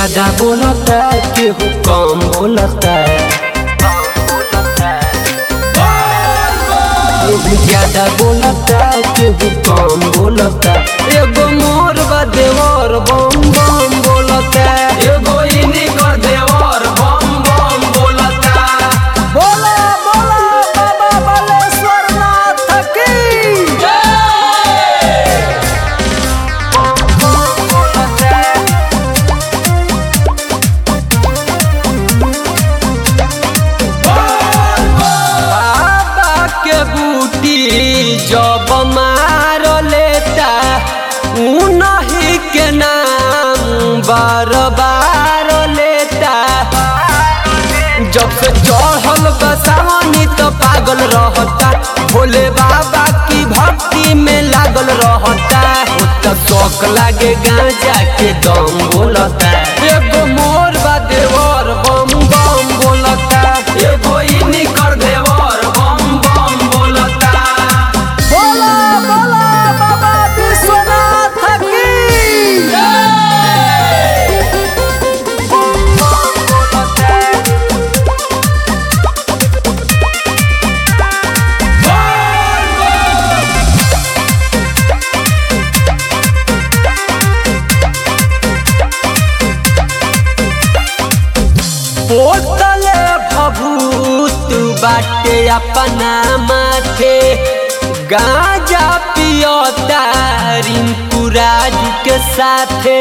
ज्यादा बोलता केहू कम बोलता केहू ज्यादा बोलता केहू कम बोलता एगो मोर बा देवर बम बम बोलता एगो इनी कर देवर बम बम बोलता बोला बोला बाबा बालेश्वर नाथ की बाबा के बूटी जब मार लेता उनही के नाम बार बार लेता जब से चढ़ल बसावनी तो पागल रहता भोले बाबा की भक्ति में लागल रहता तो शौक लागे गांजा के दम बोलता एगो मोर बा देवर बम बम बोलता एगो इनी कर देवर बम बम बोलता बोला बोला बाबा विश्वनाथ की बोतले भभूत बाटे अपना माथे गांजा पियोता रिंकू राजू के साथे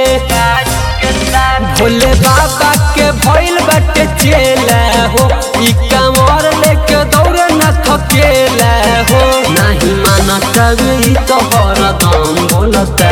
भोले बाबा के भइल बाटे चेला हो ई कमर लेके दौड़े न थकेला हो नहीं मानत ई तो हरदम बोलता